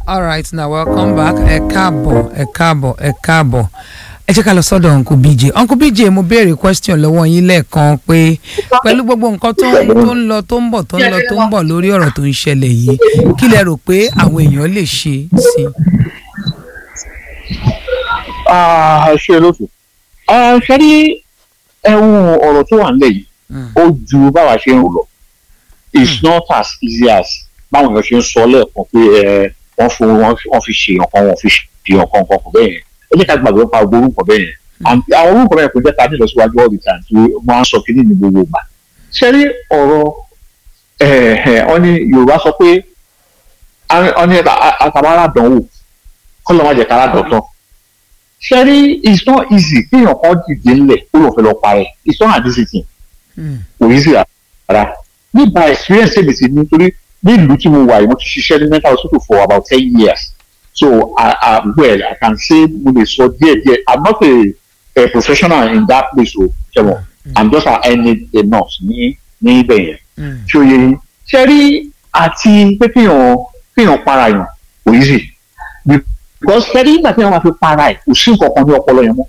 all right now welcome back ẹ káàbọ̀ ẹ káàbọ̀ ẹ káàbọ̀ ẹ jẹ́ ká lọ sọ́dọ̀ uncle bj uncle bj mo béèrè question lọ́wọ́ yín lẹ́ẹ̀kan pé pẹ̀lú gbogbo nǹkan tó ń tó ń lọ tó ń bọ̀ tó ń lọ tó ń bọ̀ lórí ọ̀rọ̀ tó ń ṣẹlẹ̀ yìí kí lẹ rò pé àwọn èèyàn lè ṣe sí i. Ah, ṣe lóṣù ṣe rí ẹ̀hún ọ̀rọ̀ tó wà nílẹ̀ yìí ó ju báwa ṣe ń rò lọ it's not as easy as báwọn èèyàn ṣe ń sọ lẹ́ẹ̀kan pé ẹ wọ́n fún wọn fi ṣe nǹkan wọn fi ṣe nǹkan kan kò bẹ́ẹ̀ yẹn ẹ jẹ́ ká gbàgbé pa gbogbo orúkọ bẹ́ẹ̀ yẹn And àwọn orúkọ bẹ́ẹ̀ kò jẹ́ ká nílọ síwájú all the time tí wọ́n á sọ kíní ní gbogbo ìgbà ṣe rí ọ̀rọ̀ ọ ní Yorùbá sọ pé ọ ní àtàwọn àdánwò kọ́ lọ́ má jẹ́ ká àdọ̀tán ṣẹ́rí it's not easy kéèyàn kan dìde ńlẹ̀ kó lọ́ọ́ fẹ́ lọ parẹ́ it's not an easy thing kò easy rárá nípa experience tèmi ti ní torí ní ìlú tí mo wà yìí mo ti ṣiṣẹ́ ní mental hospital for about ten years so I, I, well I can say mo lè sọ díẹ̀ díẹ̀ I'm not a, a professional in that place o ṣẹ́wọ̀n I'm just an any a nurse ní ní ibẹ̀ yẹn ṣé o yẹ yín ṣẹ́rí àti pé kéèyàn kéèyàn para yàn kò easy because fẹ́rí nígbà tí wọ́n máa fi para ẹ̀ kò sí nǹkan kan ní ọpọlọ yẹn mọ́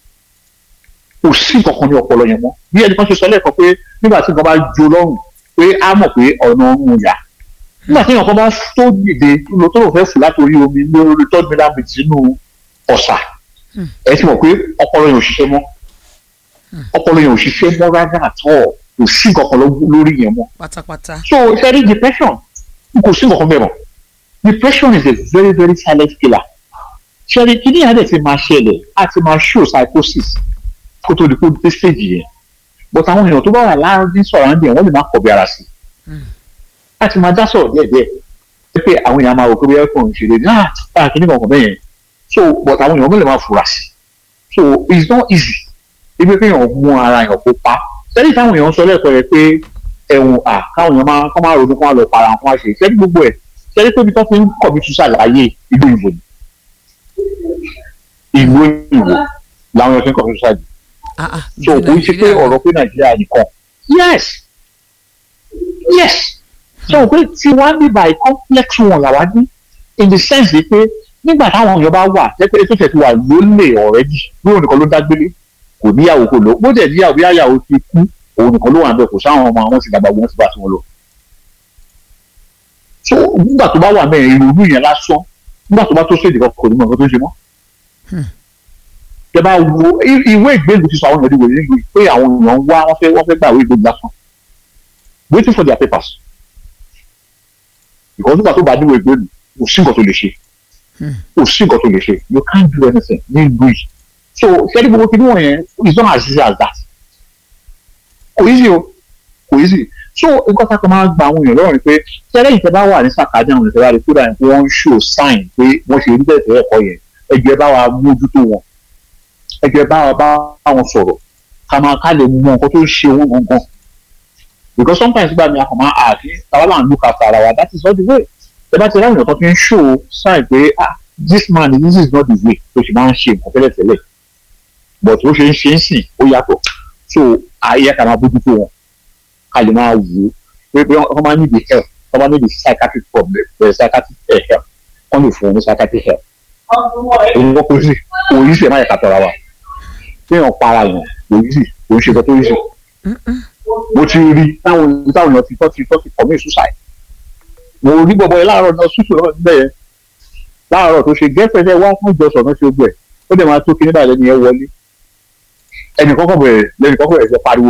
kò sí nǹkan kan ní ọpọlọ yẹn mọ́ bí ẹnì kan ṣe sọ lẹ́ẹ̀kan pé nígbà tí nǹkan bá jó lọ́rùn pé á mọ̀ pé ọ̀nà ọ̀run yà nígbà tí nǹkan bá tó dìde lọ tó lọ fẹ́ fò láti orí omi lórí tọ́jú mi láti sínú ọ̀sà ẹ ti mọ̀ pé ọpọlọ yẹn ò ṣiṣẹ́ mọ́ ọpọlọ yẹn ò ṣiṣẹ́ mọ́ rárá àtọ́ kò sí nǹkan kan lórí yẹn mọ́ pátápátá. so fẹ́rí depression kò sí nǹkan kan bẹ́ẹ̀ mọ́ depression is a very very silent killer ṣẹ́rí kí ní àdẹ̀ ti máa ṣẹlẹ̀ á ti máa show psychosis kó tó di kó dé stage yẹn but àwọn èèyàn tó bá wà láàrin surrounding wọ́n lè má kọ̀ bí ara sí á ti máa dá sọ̀rọ̀ díẹ̀ díẹ̀ pé àwọn èèyàn máa rò pé bóyá kò ń ṣe lè ní àá kí ní kankan bẹ́ẹ̀ yẹn so but àwọn èèyàn lè má fura sí so it's not easy ibi pé èèyàn mú ara èèyàn kó pa ṣẹ́rí táwọn èèyàn sọ lẹ́ẹ̀kọ́ rẹ pé ẹ̀wọ̀n à káwọn èèyàn máa kọ́ máa ronú kó máa lọ para wọn kó máa ṣe ṣẹ́rí gbogbo ẹ̀ ṣẹ́rí pé ibi tó fi ń kọ̀ bí túṣà láyé ìlú ìbò ni ìlú òyìnbó làwọn èèyàn fi ń kọ́ suicide. so kò ń ṣe pé ọ̀rọ̀ pé nàìjíríà nìkan yes yes so pé tí wàá ní by complex wọn làwa ní in the sense yìí pé nígbà táwọn èèyàn bá wà jẹ́pẹ́ ètò ìṣẹ̀tì wà lólè already lóun nìkan ló dágbélé kò níyàwó kò lọ bó dẹ̀ níyàwó bí àyàwó ti kú òun nìkan ló wà níbẹ̀ kò sáwọn ọmọ àwọn ti dàgbà wọn ti bá tiwọn lọ. so nígbà tó bá wà mẹ́rin ìrònú yẹn lásán nígbà tó bá tó ṣèdè kan kò ní mọ nǹkan tó ń ṣe mọ́ tẹ bá wo ìwé ìgbélú ti sọ àwọn èèyàn ìwé ìgbélú pé àwọn èèyàn ń wá wọ́n fẹ́ wọ́n fẹ́ gbà ìwé ìgbélú lásán waiting for their papers because nígbà tó bá níwèé ìgbélú kò sí nǹkan tó lè ṣe kò sí nǹkan tó lè ṣe you can't do anything ní ìlú yìí so ṣẹ́ni gbogbo kí ni wọ́n yẹn it's not as easy as that kò easy o kò easy so nǹkan tá a kan máa gba àwọn èèyàn lọ́rùn ni pé ṣẹ́ni ìfẹ́ bá wà ní sàkájà àwọn ìfẹ́ bá rí kódà pé wọ́n ń show sign pé wọ́n ṣe rí bẹ́ẹ̀ tẹ́lẹ̀ kọ́ yẹn ẹgbẹ́ bá wa mójútó wọn ẹgbẹ́ bá wa bá wọn sọ̀rọ̀ ká máa ká lè mọ nǹkan tó ń ṣe wọn gangan because sometimes gbà mí àkànmá àti tàwa là ń look after ara wa that is not the way ẹ bá ti ráyìn ọ̀tọ̀ fi ń show sign pé ah this man this is not the way tó ṣe máa ń ṣe nǹkan tẹ́lẹ̀ tẹ́lẹ̀ but ó ṣe ń ṣe ń sìn ó yàtọ̀ so ayé ká máa bójútó wọn ká lè máa wò ó pé pé wọ́n máa need the help wọ́n máa need the psychiatric problem psychiatric help wọ́n lè fún wọn ní psychiatric help òun kò sí kò yí sí ẹ̀ má yẹ ká tọ́ra wa téèyàn para yàn kò yí sí kò ń ṣe tó yí sí. mo ti rí táwọn táwọn èèyàn ti tọ́ ti tọ́ ti commit suicide. mo rí bọ̀bọ̀ yẹn láàárọ̀ náà ṣùṣù náà níbẹ̀ yẹn láàárọ̀ tó ṣe girlfriend ẹ̀ wá fún ìjọsọ̀ náà ṣe gbẹ̀ ó dẹ̀ máa tó kí nígbà lẹ́nu yẹn wọlé. ẹnì kọ́kọ́ bẹ̀rẹ̀ lẹ́nì kọ́kọ́ bẹ̀rẹ̀ ṣe pariwo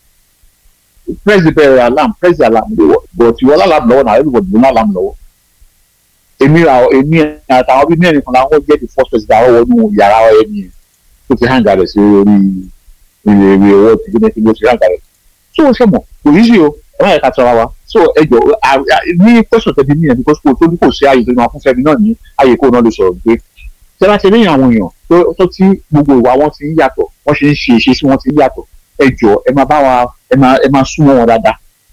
press the bell alarm press the alarm but ìwọ alarm lọ́wọ́ náà everybody ló ní alarm lọ́wọ́ èmi ra èmi àtàwọn bíi mẹ́rin kan láwọn jẹ́ the first person àwọn wọnú yàrá ẹni yẹn tó ti hàn gàdẹ̀ sí orí ìwé ìwé owó ti gbé ní ti hàn gàdẹ̀ so ó ṣẹ̀mọ̀ kò yí sí o ẹ má yẹ ká tọ́ra wa so ẹ jọ ní question tẹ̀lé mi yẹn because kò tó ní kò sí ààyè tó ní wọn fún fẹ́mi náà ní ààyè kó náà lè sọ̀rọ̀ pé tẹ́lá ti ní àwọn èèyàn tó tí gbogbo ìwà wọn ti ń yàtọ̀ wọ́n ṣe ń ṣe ìṣe sí wọn ti ń yàtọ̀ ẹ jọ ẹ máa bá wa ẹ máa ẹ máa súnmọ́ wọn dáadáa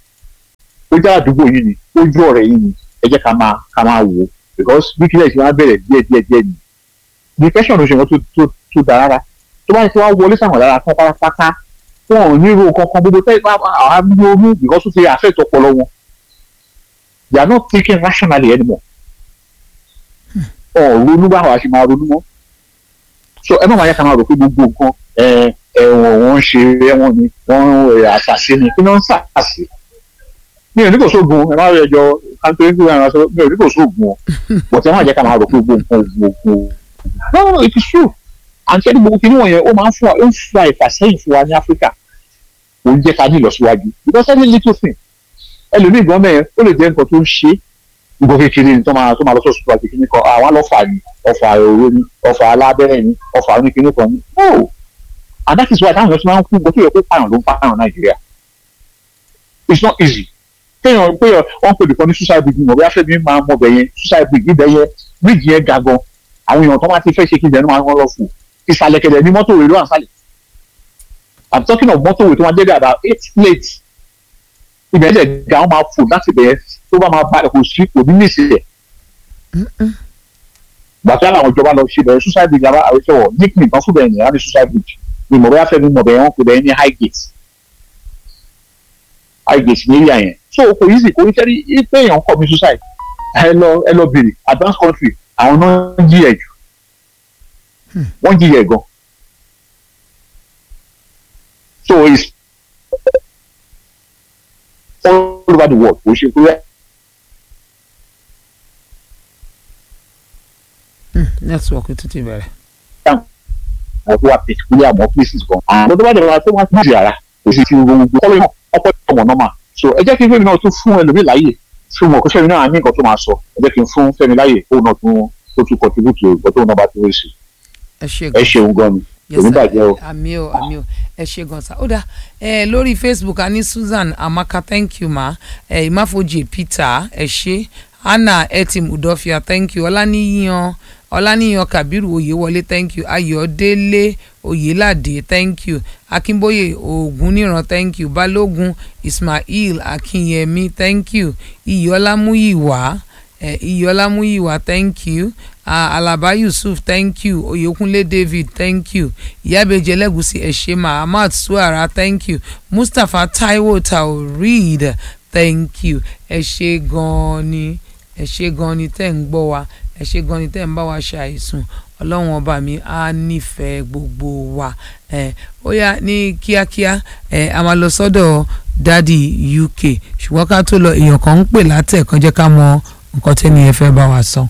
ó jẹ́ àdúgbò yìí ni ó jẹ́ ọ̀rẹ́ yìí ni ẹ jẹ́ ká máa ká máa wò ó because bí kílẹ̀ ṣe máa bẹ̀rẹ̀ díẹ̀ díẹ̀ díẹ̀ ni depression ló ṣe wọn tó tó tó da rárá tó bá ti wá wọlé sàwọn lára tán pátápátá wọn ò ní ro kankan gbogbo tẹ́ àwọn amúlò because ó ti affect ọpọlọ wọn they are not thinking rationally anymore ọ̀ ronú báwo a ṣe máa ronú mọ́ so ẹ má máa yẹ ká máa rò pé gbogbo nǹkan ẹ ẹ̀wọ̀n wọn ń ṣe ẹ̀wọ̀n ni wọ́n ń àṣàṣe ni kí wọ́n ń ṣàṣàṣe mi ò ní kò sóògùn ẹ má rí ẹjọ́ káńtó ní ìwé ìrànṣọ mi ò ní kò sóògùn o but ẹ má jẹ́ ká máa rò pé gbogbo nǹkan gbogbo no no it is true àǹtí ẹni gbogbo kìnìún yẹn ó máa ń fún wa ó ń fa ìfàsẹ́yìn fún wa ní áfíríkà kò ń jẹ́ ká ní ìlọsíwájú because any little thing ẹlòmíì gan mẹ́rin ó lè jẹ́ nǹkan tó ń ṣe nǹkan kékeré ni tó máa tó máa lọ sọ́ọ̀sì àti kìnìún kan àwọn alọ́fà ni ọfà òru ni ọfà alábẹ́rẹ́ ni ọfà oníkìnìún kan ni no and that is why táwọn èèyàn ti máa ń kú nǹkan tó yẹ kó pààyàn ló ń pààyàn nàìjíríà it's not easy kéèyàn pé wọ́n pè nìkan ní suicide bridge mọ̀ bí afẹ́mi máa mọ̀ bẹ̀ yẹn suicide bridge ibẹ̀ yẹn bridge yẹn ga gan àwọn èèyàn tó máa ti fẹ́ ṣe kí ìjẹun máa ń lọ fún ìsàlẹ̀ kẹ̀dẹ̀ ní mọ́tò rẹ̀ ló wà ń sàlẹ̀ i'm talking of mọ́tò rẹ̀ tó máa jẹ́ bí about eight plates ibẹ̀ yẹn ga wọ́n máa fò láti bẹ̀ tó bá máa balẹ̀ kò sí kò ní ní ìsìlẹ̀ gbàtí àwọn ìjọba lọ ṣe bẹ̀rẹ̀ suicide bridge àbá àwọn ìṣẹ̀wọ̀ nickname kan fún bẹ̀rẹ̀ nìyẹn ní suicide bridge ni mọ̀ bí afẹ́mi mọ̀ bẹ̀ wọ́n pè bẹ̀ ní high gate high gate ní area yẹn so kò easy kò ní sẹ́rí ipe èèyàn kọ́ mi suicide ẹ lọ ẹ lọ bèrè advanced country àwọn náà ń jí ẹ jù wọ́n jí ẹ gan so it's all over the world kò ṣe pé network tó ti bẹ̀rẹ̀. àwọn tó wà particular àwọn places kan àwọn tó bá dẹ̀ wá tó wá sí ara kò sí ti gbogbo kọ́lé náà ọ̀pọ̀ ọmọ náà mà so ẹ jẹ́ kí fẹ́mi náà tún fún ẹlòmíì láàyè fún mọ̀ kó fẹ́mi náà ní nǹkan tó máa sọ ẹ jẹ́ kí n fún fẹ́mi láàyè kó náà tún tó tún contribute ìgbọ́ tó náà bá tún wéṣì ẹ ṣe ẹ gan ṣeun gan ni Yes, èmi sir. bàjẹ́ o. àmì o àmì o ẹ ṣe gan sa ó dá ẹ lórí facebook a ní susan amaka thank you ma ẹ ìmáfojì peter ẹ ṣe anna etim udofia thank you ọláníyàn ọláníyàn kabiru oyèwọlé thank you ayọ̀délé oyèládé thank you akínbóyè ògúnníran thank you balógun ismail akínyẹmí thank you iyọlámúyìwá eh, iyọlámúyìwá thank you uh, alaba yusuf thank you oyekunle david thank you ìyábẹ̀jẹ̀ ẹlẹ́gùsì ẹ̀ṣẹ̀ mahamad suara thank you mustapha taiwo taoreed thank you ẹ ṣé gan-an ni ẹ ṣé gan-an ni tẹ́ ń gbọ́ wa ẹ ṣé gan-an ni tẹ́ ń bá wa ṣàìsùn ọlọ́run ọba mi á nífẹ̀ẹ́ gbogbo wa ẹ ó yá ní kíákíá ẹ a máa lọ sọ́dọ̀ dádì uk ṣùgbọ́n ká tó lọ èèyàn kan ń pè látẹ̀kan jẹ́ ká mọ nǹkan tẹ́ni ẹ fẹ́ bá wa sọ.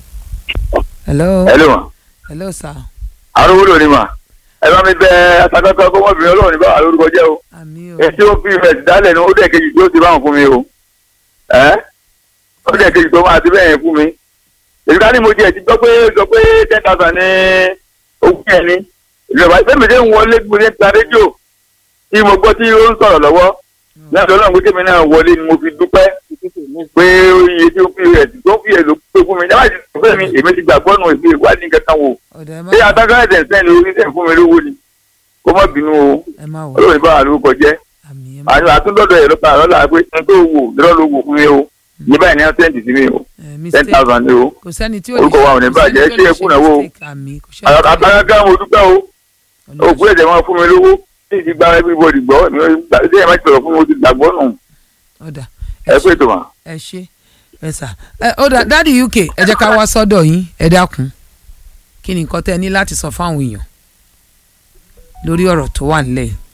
hello hello ma hello sir arúgbó ni ma ẹ bá mi bẹ atakọ́kọ́ kọ́mọ́bìnrin ọlọ́run ní báwa lórúkọ jẹ́ o àmì o èsì ó fi ìfẹ̀sì dálẹ̀ ní ó dẹ̀ kejì tí ó ti báwọn fún mi o ẹ́ ó dẹ̀ kejì tó máa ti bẹ́ẹ̀ yẹn fún mi èyí ká ní mo jẹ́ ti gbọ́ pé gbọ́ pé ten thousand ní ogún yẹn ni ìjọba ìfẹ́mi dé ń wọlé gbé ní ta rédíò tí mo gbọ́ tí ó ń sọ̀rọ̀ lọ́wọ́ lẹ́yìn tó náà pé kémi náà wọlé ni mo fi dúpẹ́ pé iye tí ó fi rẹ̀ tó fi èlò pé fún mi jábàjì tó fẹ́ mi èmi ti gbàgbọ́ nù èmi ìwádìí kankan wò ọ̀dà ẹ má ṣé adájọ́ ẹ̀sẹ̀ sẹ́ni orí sẹ́ni fún mi lówó ni kó má bínú o ẹ má wọ olóòní bá wà lórúkọ jẹ́ àmì ẹ má àti àtúndọ̀dọ̀ ẹ̀rọ pa àrọ́lá pé n tó wò lọ́rọ́ ló wò fún mi o ní báyìí ní ọ́sẹ̀ǹtì sí mi o ẹ ten mistake thousand ni o kò sẹ́ni tí ó orúkọ wa ò ní kò sẹ́ni bàjẹ́, tó ṣé lè ẹ kùnà wo? mistake, àmì kò sẹ́ni tó lè- àtàkàkà mo dúpẹ́ o Ọlọ́run òkú ẹ̀jẹ̀ máa fún mi lówó tí ìdí gba everybody gbọ́ ṣé ẹ má ti sọ̀rọ̀ fún mi o ti gbàgbọ́ nù ọ̀dà ẹ pé tó mà. ẹ ṣe ẹ sà ẹ ó dà dáàdi uk ẹ jẹ́ ká wá sọ́dọ̀ yín ẹ dákun kí ni nǹkan tẹ́ ẹ ní láti sọ fáwọn èèyàn lórí ọ̀rọ̀ tó wà nílẹ̀ yìí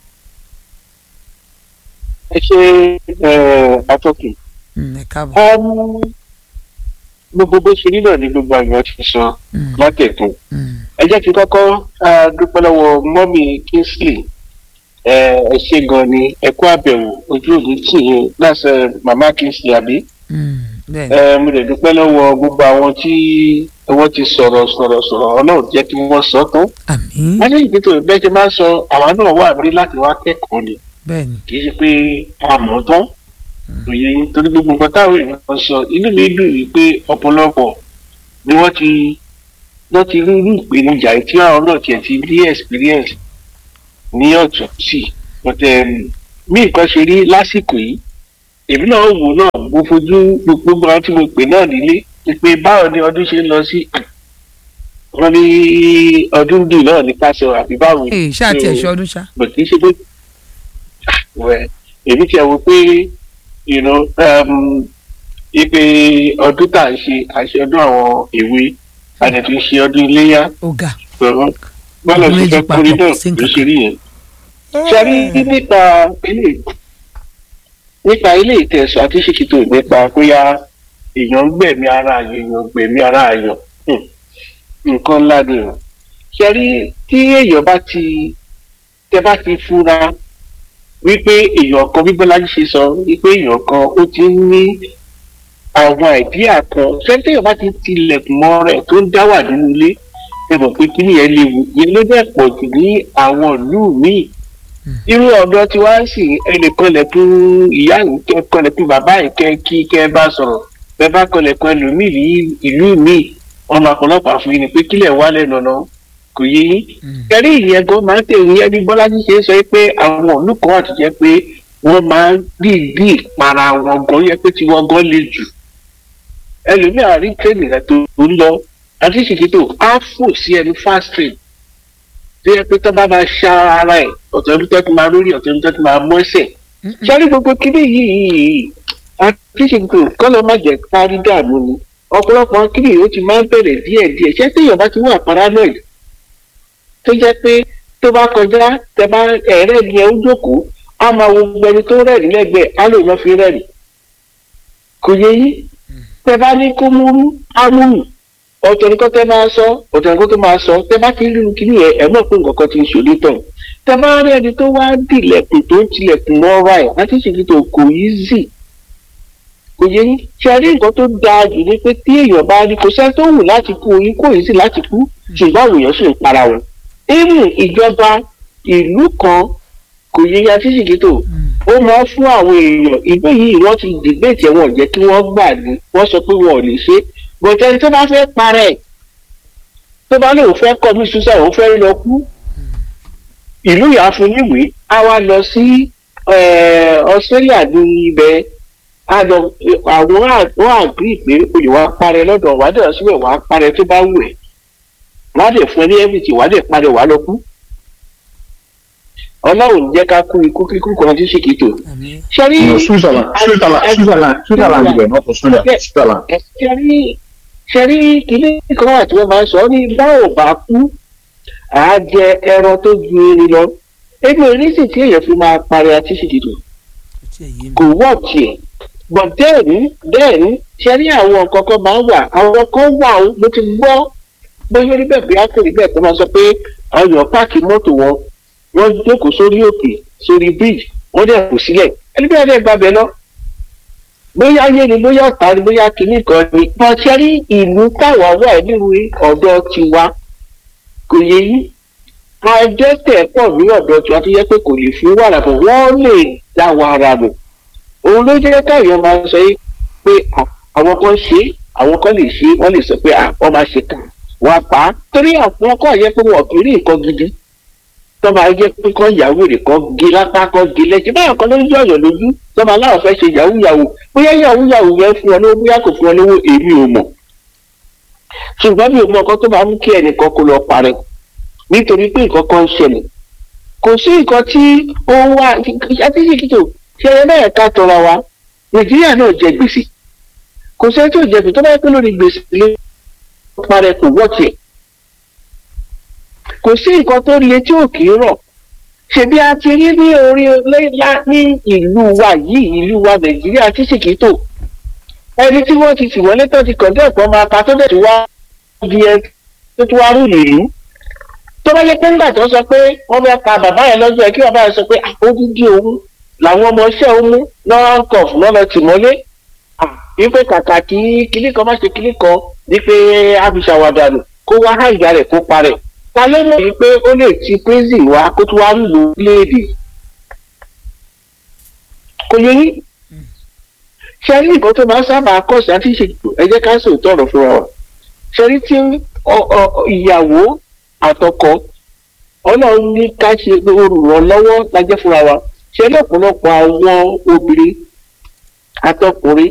ẹ ṣe atọ́kùn. Mm, ẹ káàbọ̀ gbogbo bó ṣe rí náà ni gbogbo àwọn ti sọ Mm, látẹ̀kùn. mm, ẹ jẹ́ kí n kọ́kọ́ ah, dúpẹ́ lọ́wọ́ mọ́mì kingsley ẹ ẹ ṣe gan ni ẹ kú àbẹ̀wò ojú òní tì yín láṣẹ màmá kingsley àbí. mm, bẹ́ẹ̀ni ẹ mo lè dúpẹ́ lọ́wọ́ gbogbo àwọn tí wọ́n ti sọ̀rọ̀ sọ̀rọ̀ sọ̀rọ̀ ọlọ́run jẹ́ kí wọ́n sọ tán. àmì wọ́n ní ìgbésẹ̀ bẹ́ẹ̀ ṣe máa ń sọ àwa náà wà rí láti wá kẹ́kọ̀ọ́ ni bẹ́ẹ̀ni kì í ṣe pé a mọ̀ ọ́ tán òye yín torí gbogbo nǹkan táwọn èèyàn sọ inú mi dùn yìí pé ọ̀pọ̀lọpọ̀ ni wọ́n ti wọ́n ti rí irú ìpèníjà yìí tí àwọn náà tiẹ̀ ti ní experience ní ọ̀tún sí but um, bí nǹkan ṣe rí lásìkò yìí èmi náà wò náà mo fojú gbogbo àwọn tí mo pè náà nílé ni pé báwo ni ọdún ṣe ń lọ sí wọ́n ní ọdún dùn náà ní ká sọ àbí báwo ni. ee ṣáà tiẹ̀ ṣe ọdún ṣá but kì í ṣe pé wẹ èmi tiẹ̀ wò pé you know um, ipe ọdún tá à ń ṣe àṣẹ ọdún àwọn èwe a dẹ̀ fi ṣe ọdún iléyà ọ̀gá pẹ̀lú bọ́lá Ọdún ti méjì fẹ́ kórè papọ̀, náà sí ló nǹkan ṣe rí yẹn. ṣẹ́rí nípa ilé nípa ilé ìtẹ̀sọ̀ àti ṣèkìtò nípa bóyá èèyàn ń gbẹ̀mí ara àyàn èèyàn ń gbẹ̀mí ara àyàn hmm, nǹkan ńlá ni o ṣẹ́rí tí èèyàn bá ti tẹ bá ti fura wípé èèyàn kan bí Bọ́lájí ṣe sọ wípé èèyàn kan ó ti ń ní àwọn àìdíà kan ṣẹ́rí téèyàn bá ti tilẹ̀kùn mọ́ rẹ̀ tó ń dá wà nínú ilé ẹ mọ̀ pé kí nìyẹn léwu yẹn ló dẹ̀ pọ̀ jù ní àwọn ìlú míì irú ọ̀dọ́ tí wàá sì ẹnìkan lẹ̀kùn ìyá nìkan lẹ̀kùn bàbá ìkẹ́ kí kẹ́ ẹ bá sọ̀rọ̀ bẹ́ẹ̀ bá kan lẹ̀kùn ẹlòmíì ní ìlú míì ọmọ ọ̀pọ̀lọpọ̀ àfihàn ni pé kílẹ̀ wà lẹ́nu ọ̀nà kò yé yín kẹrí ìyẹn gan máa ń tẹ̀lé ẹni Bọ́lájí ṣe é sọ pé àwọn ìlú kan àti jẹ́ pé wọ́n máa ń dìídì para wọn gan yẹ pé tí wọ́n gan le jù ẹlòmíì àárín tẹ́lẹ̀ rẹ̀ tó ń lọ àti ṣèkìtò á fò sí ẹni fast train tó yẹ pé tó bá máa ṣá ara ẹ̀ ọ̀tọ̀ ẹni tó ti máa lórí ọ̀tọ̀ ẹni tó ti máa mọ́ ẹsẹ̀ sáré gbogbo kíní yìí àti ṣèkìtò kọ́lọ́ má jẹ́ parí dààmú ni ọ̀pọ̀lọpọ̀ kíní yìí ó ti máa ń bẹ̀rẹ̀ díẹ̀díẹ̀ ṣé téèyàn bá ti wà paranoid tó jẹ́ pé tó bá kọjá tẹ bá ẹ̀rẹ́ ni ẹ ń jókòó á máa wo gbogbo ẹni tó rẹ̀rí lẹ́gbẹ̀ẹ́ á lè lọ́ fi rẹ̀rí kò yẹ yín tẹ bá ní kó múrú á múrù ọ̀tọ̀ nǹkan tẹ́ máa sọ ọ̀tọ̀ nǹkan tó máa sọ tẹ́ bá ti rí kiri yẹn ẹ̀ mọ̀ pé nǹkan kan ti ń ṣòlè tán tẹ́ bá rí ẹni tó wá dìlẹ̀kùn tó ń tilẹ̀kùn mọ́ra ẹ̀ láti ṣèkí tó kò yí zì kò yẹ yín ṣe rí nǹkan tó dáa jù ní pé tí èèyàn bá rí kò sẹ́ni tó wù láti kú oyin kò yí sí láti kú ṣùgbọ́n àwọn èèyàn sì ń para wọn. even ìjọba ìlú kan kò yẹ ya títí kìtò ó máa fún àwọn èèyàn ìlú yìí wọ́n ti dìbẹ́tì ẹ̀wọ̀n jẹ́ kí wọ́n gbà ní wọ́n sọ pé wọn ò lè ṣe é bọ̀tẹ́ tó bá fẹ́ parẹ́ tó bá lóun fẹ́ kọ́ bí susa òun fẹ́ lọ kú ìlú yà fún níwèé á wá lọ sí Australia ní ibẹ̀ àlọ àwọn àwọn àgbì pé olè wa parẹ́ lọ́dọ̀ wà á dẹ̀ síbẹ̀ wà á parẹ́ tó bá wù ẹ́ wà á dẹ̀ fún ẹ ní everything wà á dẹ̀ parẹ́ wà á lọ kú ọlọ́run jẹ́ ká kú ikú kíkú kan tí ṣèkì tó. ṣẹ́rí No, Switzerland, Switzerland, Switzerland, Switzerland ibẹ̀ not Australia, Switzerland. ṣẹ́rí ṣẹ́rí kìíní kan wà tí wọ́n máa ń sọ ní báwo bá kú àá jẹ ẹran tó ju erin lọ ebi oníṣì tí èèyàn fi máa parí àti ṣèkì tó kò wọ́ tiẹ̀ but then then ṣẹ́rí àwọn nǹkan kan máa ń wà àwọn kan wà ó mo ti gbọ́ bóyá orí bẹ́ẹ̀ bí á kéré bẹ́ẹ̀ tó máa sọ pé àwọn èèyàn páàkì mọ́tò wọn wọ́n jókòó sórí òkè sórí bridge wọ́n dẹ̀ kù sílẹ̀ ẹni bí wọ́n dẹ̀ gbàbẹ̀ lọ. bóyá ayé ni bóyá ọ̀tá ni bóyá kìíní kan ni. wọ́n ṣe rí ìlú táwa wà nínú ọ̀dọ̀ tiwa kò yẹ yí. àjẹtẹ̀ pọ̀ ní ọ̀dọ̀ tiwa tó yẹ pé kò lè fi wàrà bọ̀ wọ́n lè dá wàrà bọ̀. òun ló jẹ́ káyọ̀ máa sọ yìí pé àwọn kan ṣe àwọn kan lè ṣe wọ́n lè sọ pé wọ́n máa ṣe kà wọ́n pa á. torí àwọn kan yẹ pé wọn kì í rí nǹkan gidi tọ́ba ayé pé kọ́ ìyàwó rẹ̀ kọ́ gé lápá kọ́ gé lẹ́sẹ̀ báyọ̀ kan ló ń yọ̀yọ̀ lójú tọ́ba aláwọ̀ fẹ́ ṣe yahoo yahoo bóyá yahoo yahoo yẹn fún ọ lówó bóyá kò fún ọ lówó èmi ò mọ̀ ṣùgbọ́n mi ò mọ nǹkan tó máa mú kí ẹnìkan kó lọ parẹ́ nítorí pé nǹkan kan ń ṣẹlẹ̀ kò sí nǹkan tí ó wà àtijọ́ kìtò ṣe ẹ bẹ́ẹ̀ ká tọra wa nàìjíríà náà jẹ gbèsè kò sẹ́ni tó jẹ gbèsè tó bá yẹ pé lórí gbèsè lé parẹ́ kò wọ́ọ̀tì ẹ̀ kò sí nǹkan tó le tí ò kì í rọ̀ ṣebí a ti rí ní orí lẹ́yà ní ìlú wa yìí ìlú wa nàìjíríà tí sì kì í tò ẹni tí wọ́n ti tì wọlé tó ti kọ̀dé ẹ̀kọ́ máa ta tó dẹ̀ tí wá di ẹ tó ti wá rú nìyí tó bá yẹ pé ńgbà tó sọ pé wọ́n bá pa bàbá yẹn lọ́jọ́ ẹ̀ kí bàbá yẹn sọ pé àkójúdí òun làwọn ọmọ iṣẹ́ òun mú lọ́wọ́ kọ̀f lọ́lọ́ tì mọ́lé wípé kàkà kí kíní kan má ṣe kíní kan ní pé àbíṣàwàdànù kó wá hàìjà rẹ̀ kó parẹ̀ ta ló mọ̀ yìí pé ó lè ti prison wá kó tó wá ń lò léèdè kò yẹ yín ṣe rí nǹkan tó máa ń sábà kọ̀ sí àti ìṣètò ẹ jẹ́ ká sòótọ́ ọ̀rọ̀ fúnra wa ṣe rí tí ìyàwó àtọkọ ọlọ́run ní ká ṣe olùrànlọ́wọ́ lájẹ́ fúnra wa ṣe lọ́pọ̀lọpọ̀ àwọn obìnrin àtọkùnrin